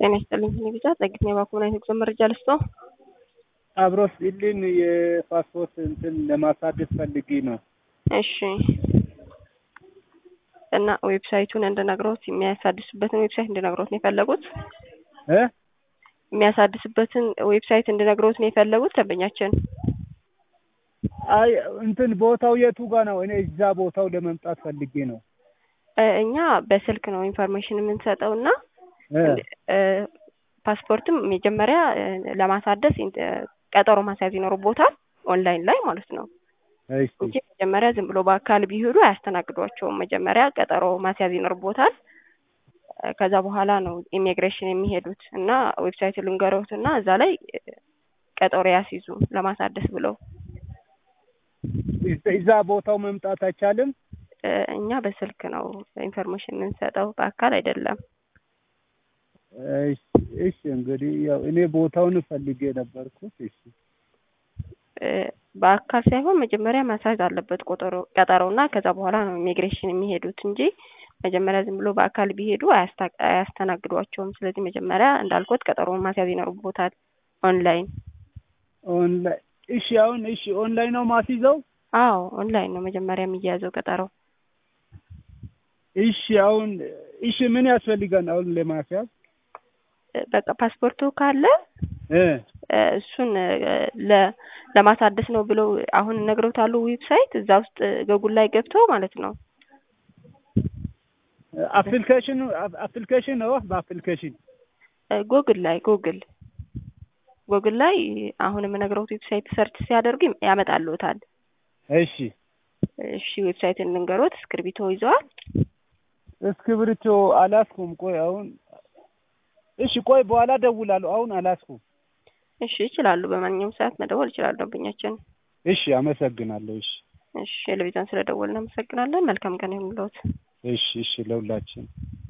ጤና ይስጥልኝ። እኔ ብቻ ጸግት የባኩን አይነት ጉዞ መረጃ ልስጦ አብሮስ ኢሊን የፓስፖርት እንትን ለማሳደስ ፈልጌ ነው። እሺ እና ዌብሳይቱን እንድነግሮት የሚያሳድሱበትን ዌብሳይት እንድነግሮት ነው የፈለጉት? እ የሚያሳድስበትን ዌብሳይት እንድነግሮት ነው የፈለጉት ደንበኛችን? አይ እንትን ቦታው የቱ ጋ ነው? እኔ እዛ ቦታው ለመምጣት ፈልጌ ነው። እ እኛ በስልክ ነው ኢንፎርሜሽን የምንሰጠው እና እ እ ፓስፖርትም መጀመሪያ እ ለማሳደስ ኢን- ቀጠሮ ማስያዝ ይኖርቦታል ኦንላይን ላይ ማለት ነው እሺ እንጂ መጀመሪያ ዝም ብሎ በአካል ቢሄዱ አያስተናግዷቸውም። መጀመሪያ ቀጠሮ ማስያዝ ይኖርቦታል። እ ከዛ በኋላ ነው ኢሚግሬሽን የሚሄዱት እና ዌብሳይት ልንገሮት እና እዛ ላይ እ ቀጠሮ ያስይዙ ለማሳደስ ብለው እዛ- እዛ ቦታው መምጣት አይቻልም? እ እኛ በስልክ ነው ኢንፎርሜሽን የምንሰጠው በአካል አይደለም። እሺ እሺ እንግዲህ ያው እኔ ቦታውን ፈልጌ ነበርኩት። እሺ እ በአካል ሳይሆን መጀመሪያ ማስያዝ አለበት ቆጠሮ ቀጠሮ እና ከዛ በኋላ ነው ኢሚግሬሽን የሚሄዱት እንጂ መጀመሪያ ዝም ብሎ በአካል ቢሄዱ አያስታ- አያስተናግዷቸውም። ስለዚህ መጀመሪያ እንዳልኩት ቀጠሮውን ማስያዝ ይኖርቦታል ኦንላይን። ኦንላይን እሺ አሁን እሺ ኦንላይን ነው ማስይዘው? አዎ ኦንላይን ነው መጀመሪያ የሚያዘው ቀጠሮ። እሺ አሁን እሺ ምን ያስፈልጋል አሁን ለማስያዝ? እ በቃ ፓስፖርቱ ካለ እ እ እሱን እ ለ ለማሳደስ ነው ብለው አሁን ነግረውታሉ ዌብሳይት እዛ ውስጥ ገጉል ላይ ገብተው ማለት ነው አፕሊኬሽኑ አፕሊኬሽን ነው በአፕሊኬሽን እ ጎግል ላይ ጎግል ጎግል ላይ አሁን የምነግረው ዌብሳይት ሰርች ሲያደርጉ ይም- ያመጣልዎታል። እሺ እሺ ዌብሳይትን ልንገሮት፣ እስክርቢቶ ይዘዋል? እስክብሪቶ አላስኩም። ቆይ አሁን እሺ ቆይ በኋላ ደውላለሁ። አሁን አላስኩም። እሺ ይችላሉ። በማንኛውም ሰዓት መደወል ይችላሉ ደንበኛችን። እሺ አመሰግናለሁ። እሺ እሺ ቴሌቪዥን ስለደወልን እናመሰግናለን። መልካም ቀን ይሁንልዎት። እሺ እሺ ለሁላችን